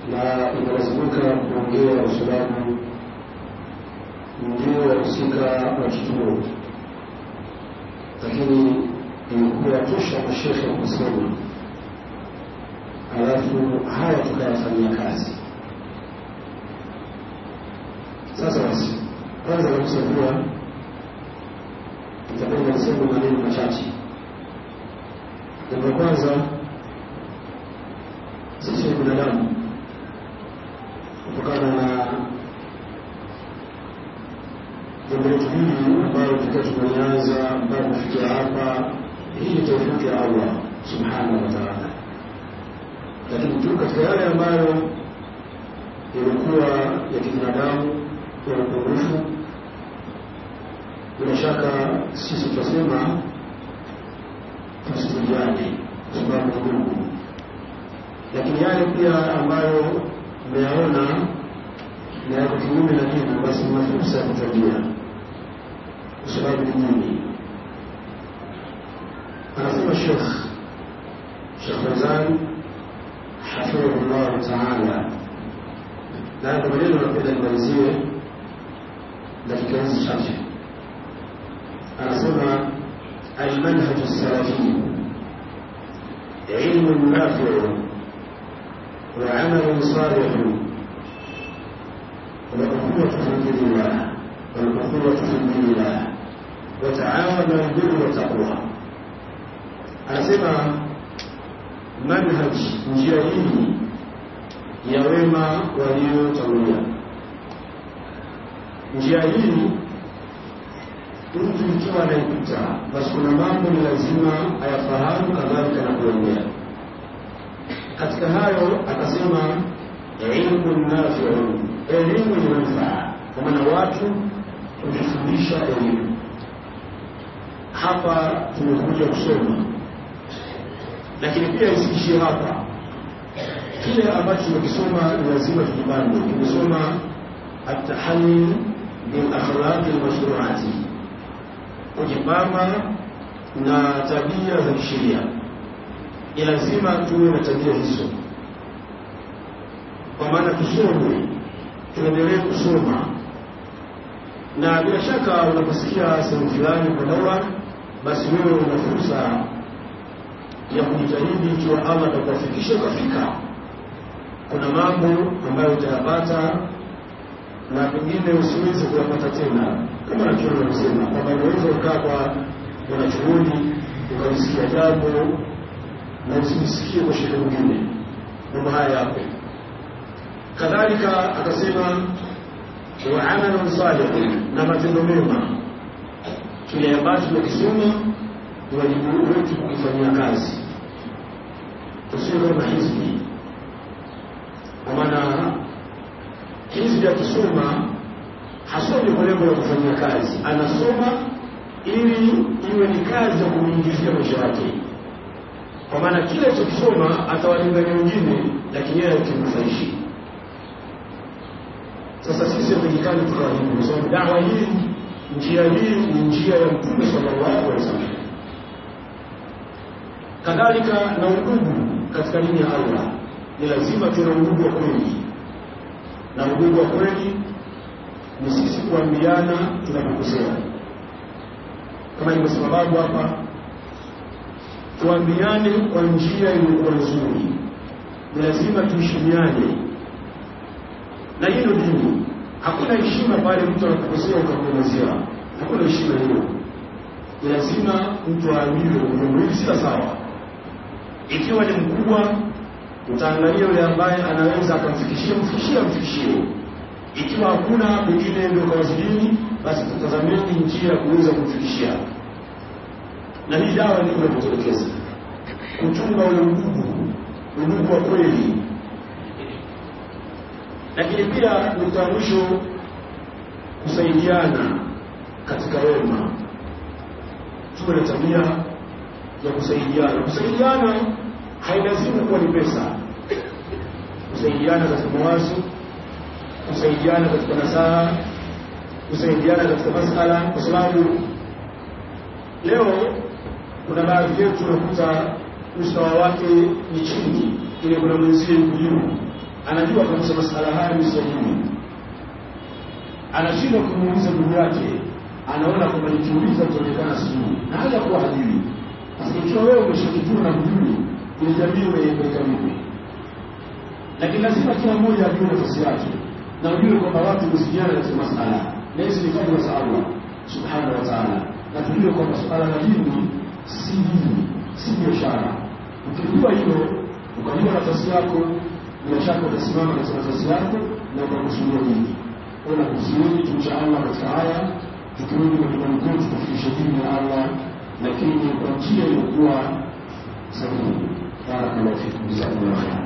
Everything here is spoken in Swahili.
na inalazimika kuongea kwa sababu ndio wahusika wa kituo, lakini imekuwa tosha mashekhe kusema, alafu haya tukayafanyia kazi. Sasa basi, kwanza kabisa kuwa nitapenda kusema maneno machache. Jambo la kwanza, sisi ni binadamu kutokana na jambo letu hili ambayo tukiwa tumelianza mpaka kufikia hapa, hii ni taufiki ya Allah subhanahu wa ta'ala, lakini tu katika yale ambayo yalikuwa ya kibinadamu ya upungufu, bila shaka sisi tutasema tusijuane kwa sababu ni Mungu, lakini yale pia ambayo mmeyaona na yako kinyume na dini, basi mna fursa ya kutuambia kwa sababu ni dini. Anasema Shekh Shekh Fauzan hafidhahullahu taala, na haya maneno napenda nimalizie dakika hizi chache. Anasema almanhaju salafi ilmu nafiu وعمل صالح والأخوة في دين الله والأخوة في دين الله وتعاونوا البر والتقوى anasema manhaj njia hii ya wema waliotangulia njia hii mtu ikiwa anaipita basi kuna mambo ni lazima ayafahamu kadhalika na kuongea katika hayo akasema ilmu nafiu, elimu yenye manufaa, kwa maana watu kujifundisha elimu. Hapa tumekuja kusoma, lakini pia isiishie hapa. Kile ambacho tumekisoma ni lazima tujipange. Tumesoma atahani bil akhlaqi lmashruati, kujipamba na tabia za kisheria ni lazima tuwe na tabia hizo, kwa maana tusome, tuendelee kusoma, na bila shaka unaposikia sehemu fulani kwa daura, basi wewe una fursa ya kujitahidi, ikiwa Allah atakuwafikisha ukafika. Kuna mambo ambayo utayapata na pengine usiweze kuyapata tena, kama nakiona kusema kwamba unaweza ukaa kwa wanachuoni ukalisikia jambo na usimsikie kwa shehe mwingine. Mambo haya yapo. Kadhalika akasema wa amalun salih, na matendo mema. Kile ambacho tunakisoma ni wajibu wetu kukifanyia kazi, tusiwe kama hizbi. Kwa maana hizbi akisoma hasomi kwa lengo la kufanyia kazi, anasoma ili iwe ni kazi ya kumwingizia maisha yake kwa maana kile alichokisoma atawalingania wengine, lakini yeye akimnufaishi. Sasa sisi hatutakikani tukawa hivi, kwa sababu dawa hii, njia hii ni njia ya Mtume sallallahu alaihi wasallam. Kadhalika na udugu katika dini ya Allah, ni lazima tuwe na udugu wa kweli, na udugu wa kweli ni sisi kuambiana tunapokosea, kama ilivyosema babu hapa tuambiane kwa njia iliyokuwa nzuri, ni lazima tuheshimiane, na hilo dini. Hakuna heshima pale mtu anapokosea ukamwelezea, hakuna heshima hiyo. Ni lazima mtu aambiwe jambo hili sila sawa. Ikiwa ni mkubwa, utaangalia yule ambaye anaweza akamfikishia, mfikishie, amfikishie. Ikiwa hakuna mwingine ndio kawazidini, basi tutazameni njia ya kuweza kumfikishia na hii dawa ndio inapotelekeza kuchunga ule udugu, udugu wa kweli. Lakini pia nukta ya mwisho, kusaidiana katika wema. Tuwe na tabia ya kusaidiana. Kusaidiana hailazimu kuwa ni pesa, kusaidiana katika mawazo, kusaidiana katika nasaha, kusaidiana katika masala, kwa sababu leo kuna baadhi yetu unakuta usawa wake ni chini, ile kuna mwenzie yuko juu, anajua kabisa masala haya ni sahihi anashindwa kumuuliza ndugu yake anaona kwamba nikiuliza itaonekana sijui na haja kuwa hajui sasa ikiwa wewe umeshakijua na hujui ile jamii unaipeleka vipi lakini lazima kila mmoja ajue nafasi yake na ujue kwamba watu husikiana katika masala na hizi ni fadhila za allah subhanahu wa taala na tujue kwamba suala la dini si dini si biashara ukijua hilo ukajua nafasi yako bila shaka utasimama katika nafasi yako na ukakusudia dini ona kusuudi tumcha allah katika haya tukirudi majumbani kwetu tufikishe dini ya allah lakini kwa njia iliyokuwa sahihi barakallahu fikum jazakumullah khair